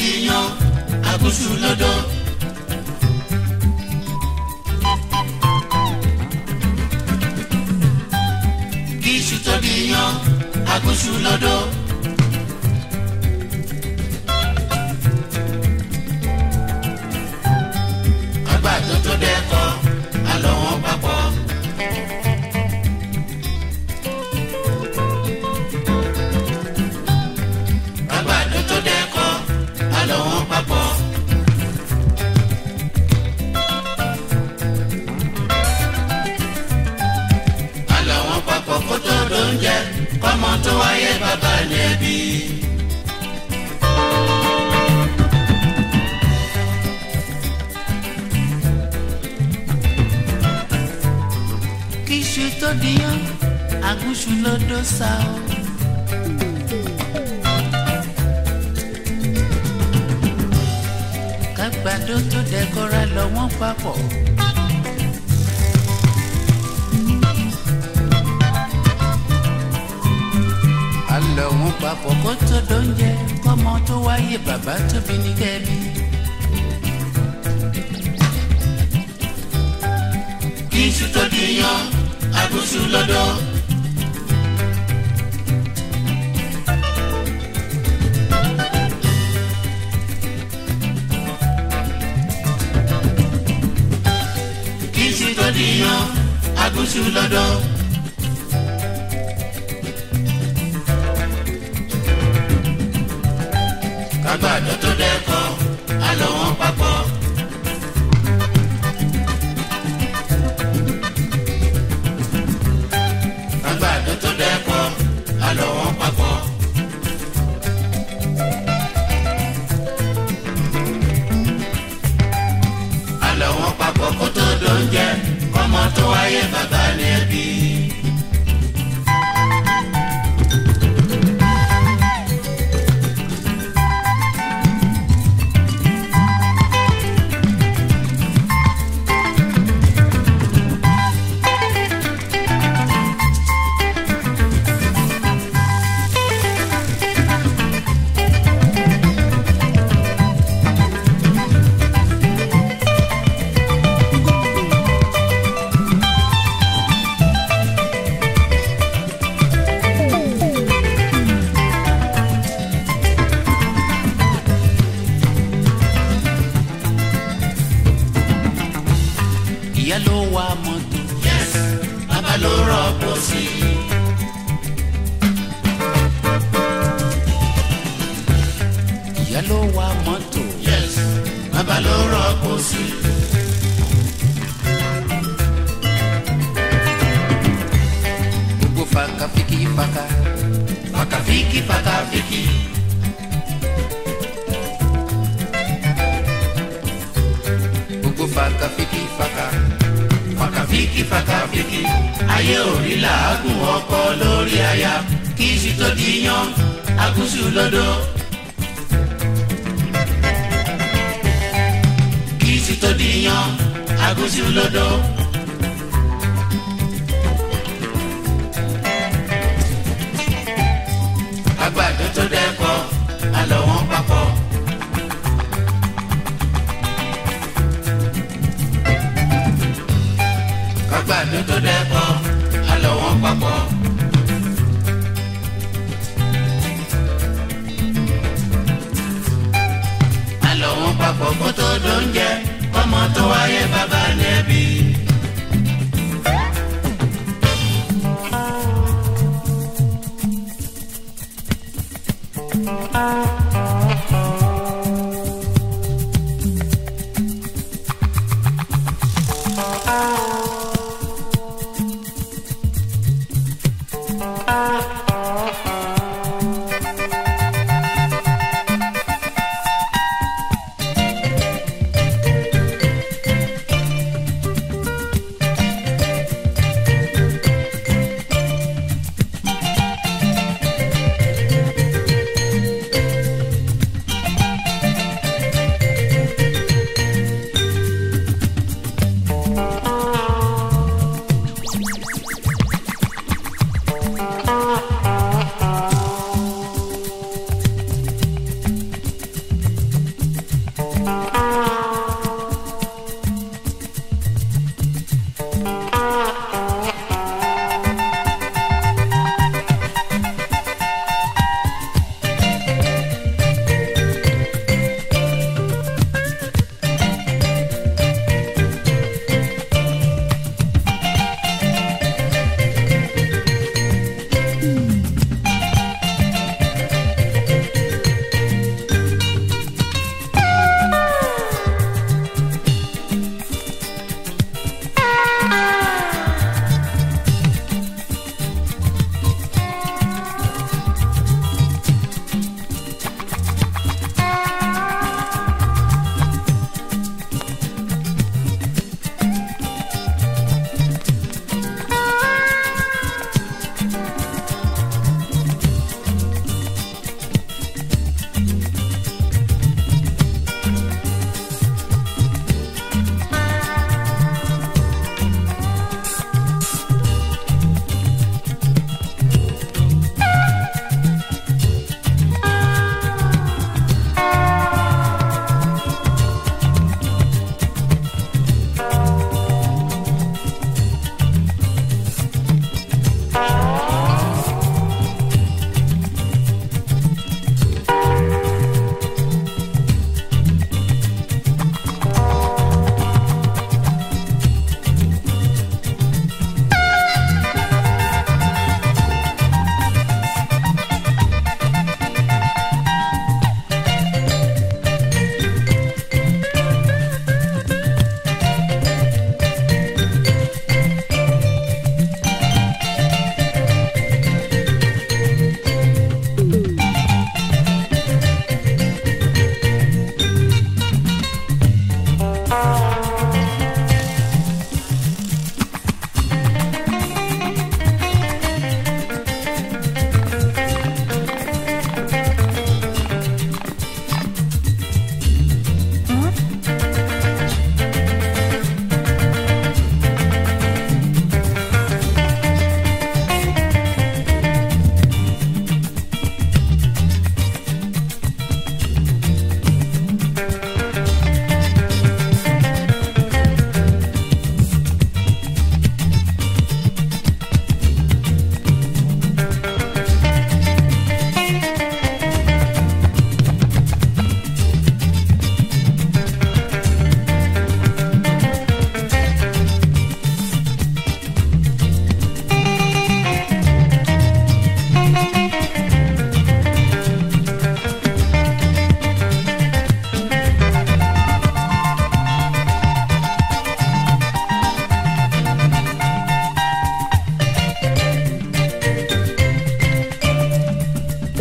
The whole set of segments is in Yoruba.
di yan agúnṣu lọ́dọ̀. kí iṣu tó di yan agúnṣu lọ́dọ̀. àgbàdo tó dẹ́kọ̀ àlọ́ wọn papọ̀. àgbàdo tó dẹ́kọ̀ àlọ́ wọn papọ̀. àlọ́ wọn papọ̀ kó tó dóúnjẹ kọ́mọ tó wáyé bàbá ní ẹbí. kíṣu tó díyàn agúnṣu ló dó sa o. kágbàdo tó dẹkọra lọ wọ́n papọ̀. alọ wọn papọ̀ kó tó dóúnjẹ kọ́mọ tó wáyé bàbá tóbi ní kẹ́bí. kí iṣu tó di yan agúnṣu lọ́dọ̀. kí iṣu tó di yan agúnṣu lọ́dọ̀. kágbàdo tó dẹ́kọ̀ àlọ́ wọn papọ̀. àgbàdo tó dẹ́kọ̀ àlọ́ wọn papọ̀. àlọ́ wọn papọ̀ kó tó dóúnjẹ kọ́mọ tó wáyé bàbá ní ẹbí. ìyá ló wa mọ́tò yes bàbá ló rọ́pò sí i. ìyá ló wa mọ́tò yes bàbá ló rọ́pò sí i. gbogbo faka fiki faka Fakafiki fakafiki gbogbo faka fiki faka fakafiki fakafiki ayé orí làágùn ọkọ lórí aya kí iṣu tó di yan agúnṣu lọ́dọ̀. kí iṣu tó di yan agúnṣu lọ́dọ̀. àgbàdo tó dẹ́kọ̀ àlọ́ wọn papọ̀. kágbàdo tó dẹ́kọ̀ àlọ́ wọn papọ̀. àlọ́ wọn papọ̀ kó tó dóúnjẹ kọ́mọ tó wáyé bàbá nẹ́bí.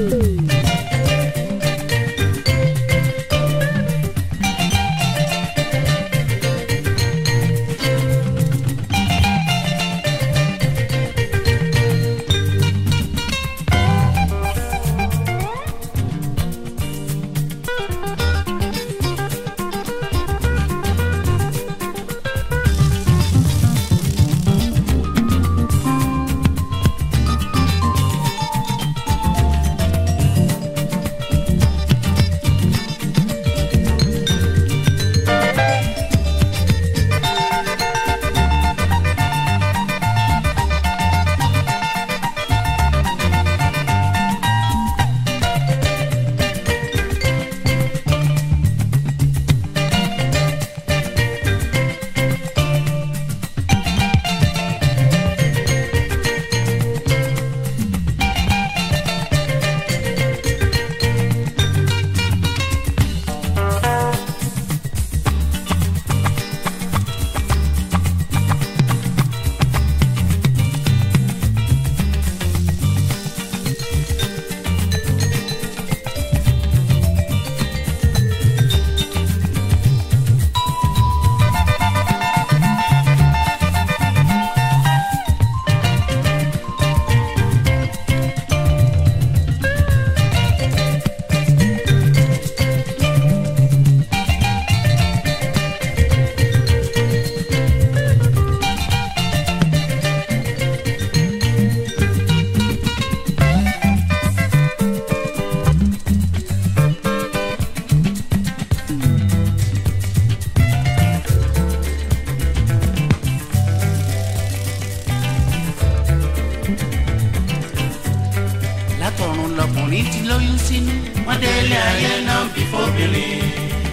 látọ̀run lọkùnrin ti lóyún sínú. wọ́n délé ayé náà bí fóbìnrin.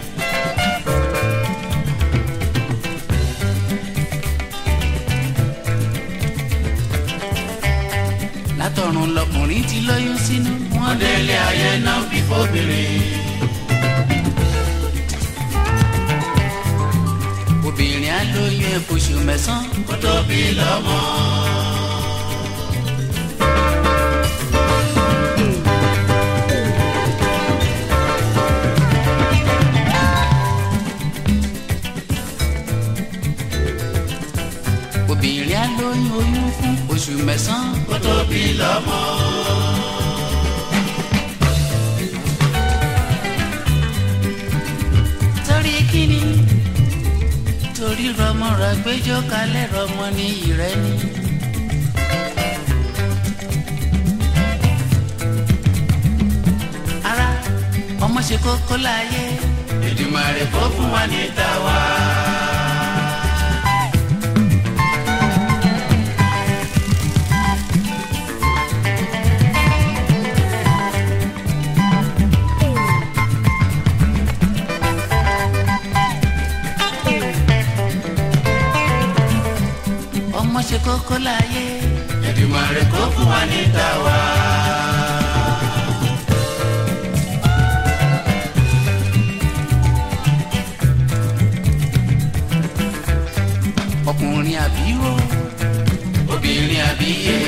látọ̀run lọkùnrin ti lóyún sínú. wọ́n délé ayé náà bí fóbìnrin. obìnrin á lóyún ẹ̀ fóṣù mẹ́sàn-án. kó tó bí lọ́mọ. obìnrin á lóyún oyún fún oṣù mẹ́sàn-án. kó tó bí lọ́mọ. torí kíni torí rọmọ rẹ gbẹjọ kalẹ̀ rọmọ ní ìrẹ́ni. ara ọmọ ṣe kókó láyé Èdùmàrè kó fún wa ní tàwa. ọmọ ṣe kókó láyé Èdùmàrè kó fún wa ní tàwa. ọkùnrin àbíró obìnrin àbíyè.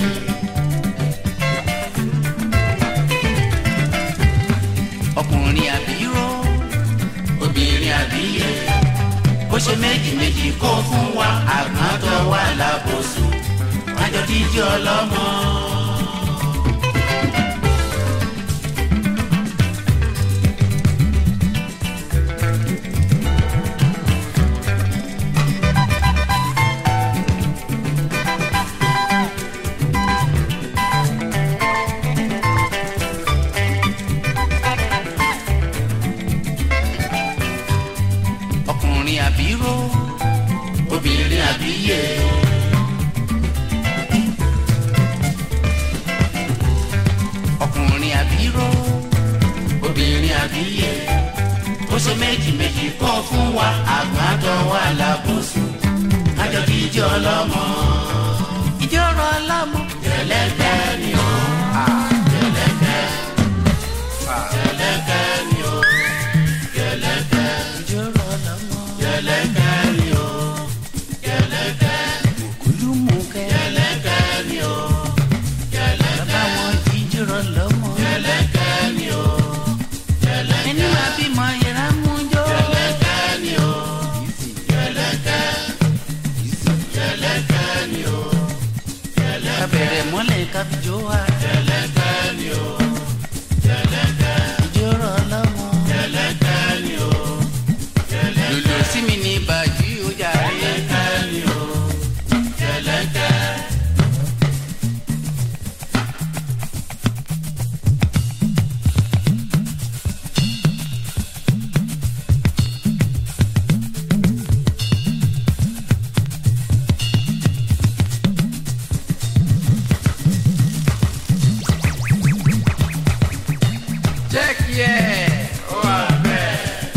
ọkùnrin àbíró obìnrin àbíyè. bó ṣe méjì méjì kó fún wa àgbọn tó wà lábòsùn. wájọ díjí ọlọ́mọ. ọkùnrin àbíró obìnrin àbíyè. ọkùnrin àbíró obìnrin àbíyè. bó ṣe méjì méjì kó fún wa àgbọn tó wà lábòsùn. wájọ díjí ọlọ́mọ. ìjọrọ ọlọmọ Jẹ̀lẹ́kẹ́ ni o. Jẹ̀lẹ́kẹ́. Jẹ̀lẹ́kẹ́ ni o. Jẹ̀lẹ́kẹ́. ìjọrọ ọlọmọ Jẹ̀lẹ́kẹ́ ni o. Jẹ̀lẹ́kẹ́. kúlùmùkẹ Jẹ̀lẹ́kẹ́ ni o. bàbá wọn jíjọrọ ọlọmọ Jẹ̀lẹ́kẹ́ Yeah, ó wà bẹ́ẹ̀.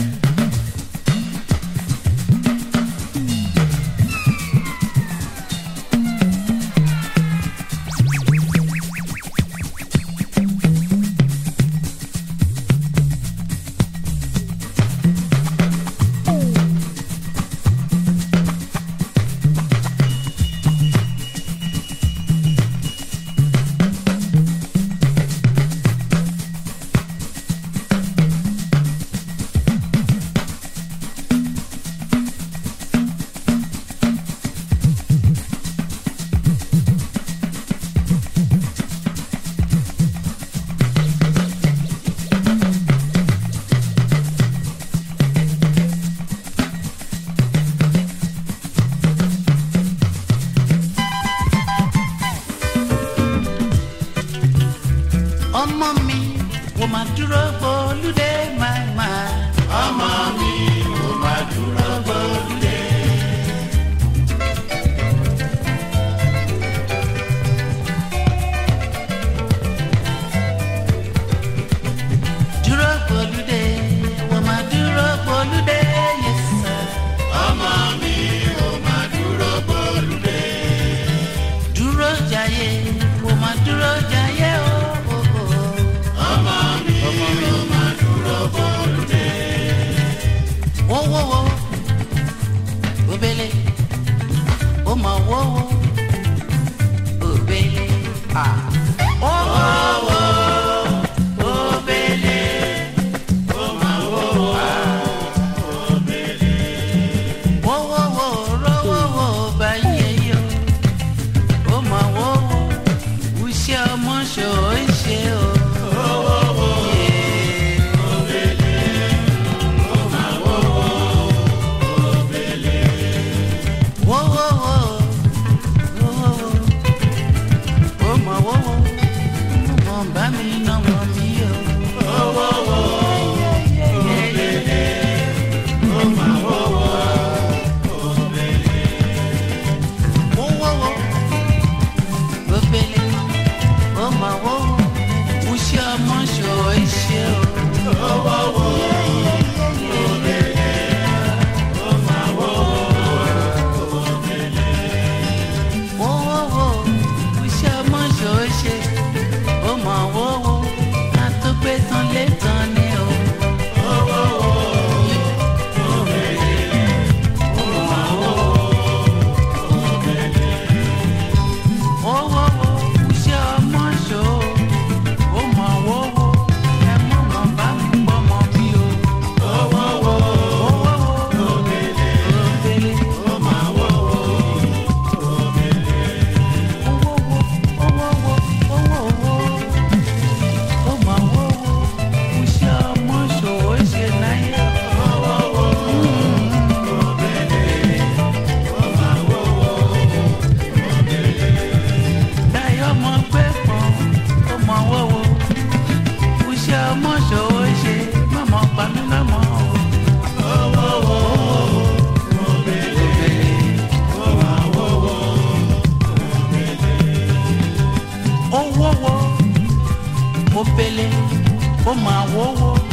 ọmọ mi wò má dúró gbólúdé màmá. ọmọ mi ò máa dúró gbólúdé. dúró gbólúdé wò má dúró gbólúdé yẹsà. ọmọ mi ò máa dúró gbólúdé. dúró jayé wò má dúró jayé o. o, o. ọmọ mi ò máa dúró gbólúdé. wo wo wo obele o ma wo wo obele ah. wo wo wo obele o ma wo wo wo wo wo ro wo wo baye yo o ma wo wo uṣẹ́ ọmọ ṣò ń ṣe o. Yeah. Wo wo wo, wo wo wo, wo mọ wo wo, mo mọ bá mi ná mọ mi o. Wo wo wo, wo mọ wo wo, wo wo wo, wo bele, wo mọ wo wo, mo ṣe ọmọ ṣò é ṣe o. Wo wo wo, wo bele, wo mọ wo wo. wo wo wo iṣẹ́ ọmọ ṣòó ṣe ó mọ̀ wo wo àtúgbé tán lé tán ni o. wo wo wo ó bẹ̀rẹ̀ ó mọ̀ wo wo ó bẹ̀rẹ̀. wo wo wo iṣẹ́ ọmọ ṣòó ó mọ̀ wo wo ẹ mọ̀ mọ̀ bá mi gbọ́ mọ̀ mi o. wo wo wo wo wo wo ó bẹ̀rẹ̀ ó bẹ̀rẹ̀ ó mọ̀ wo wo. owó wo mo pele ó máa wówó